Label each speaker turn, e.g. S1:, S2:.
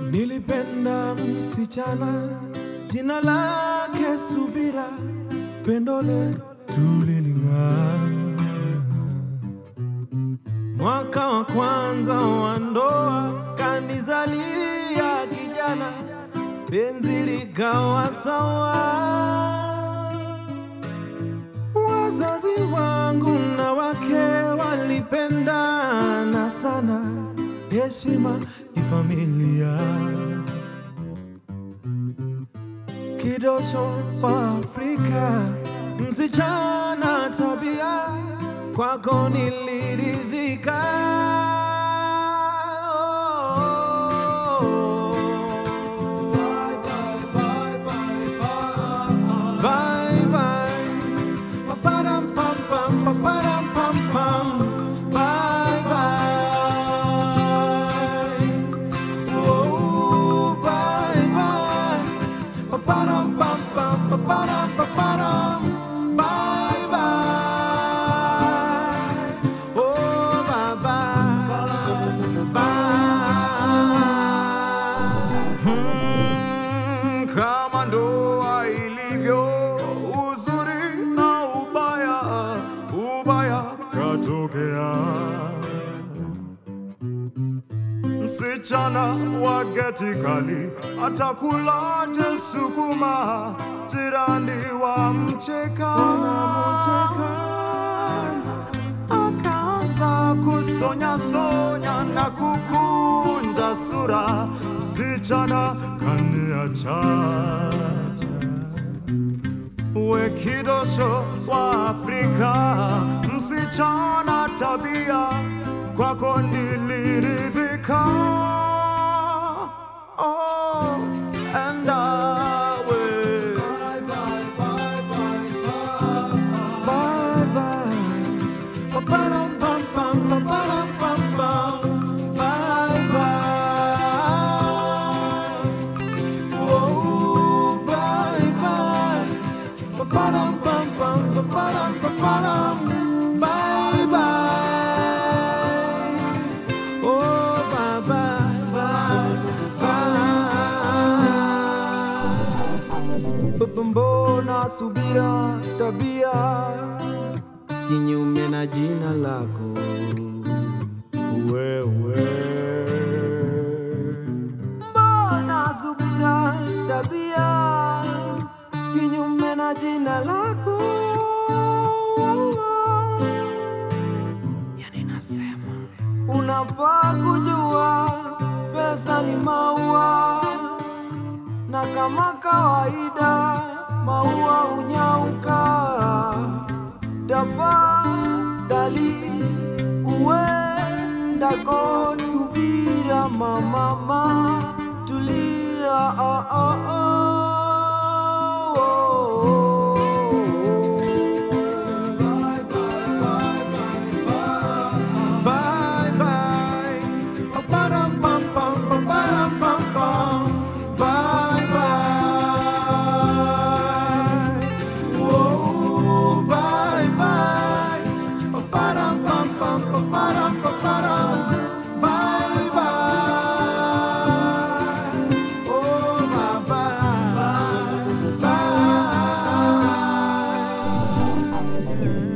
S1: Nilipenda msichana jina lake Subira, pendo letu liling'aa. Mwaka wa kwanza wa ndoa kanizalia kijana, penzi likawa sawa. Wazazi wangu na wake walipendana sana, heshima kifamilia. Kidosho wa Afrika, msichana tabia, kwako niliridhika. Bye bye. Paparam pam pam, paparam pam pam. Bye bye. Oh, bye bye. Paparam pam pam, paparam paparam. Bye bye. Oh, bye bye. Bye. Hmm, kama ndoa ilivyo uzuri na ubaya, ubaya katokea. Msichana wa geti kali atakulaje sukuma, jirani wa mcheka akaanza kusonya sonya na kukunja sura, msichana kaniacha we kidosho wa Afrika, msichana tabia, kwako niliridhika. Oh, and I will. Bye bye, bye bye, bye bye. Ba-ba-dum, bum, bum, ba-ba-dum, bum, bum. Bye bye. Whoa, bye bye. Ba-ba-dum, bum, bum, ba-ba-dum, ba-ba-dum. Bye bye. Oh, bye bye, bye bye. Mbona subira tabia kinyume na jina lako wewe? Mbona subira tabia kinyume na jina lako? Yani nasema unafaa kujua pesa ni maua, na kama kawaida maua hunyauka. Tafadhali uendako, subira mama, tulia oh, oh, oh. Bye, bye, bye, bye, bye, bye. Ba-ba-dum, bum, bum, ba-ba-dum, bum, bum. Bye, bye. Whoa, bye, bye. Ba-ba-dum, bum, bum, ba-ba-dum, ba-ba-dum. Bye, bye. Oh, bye, bye. Bye.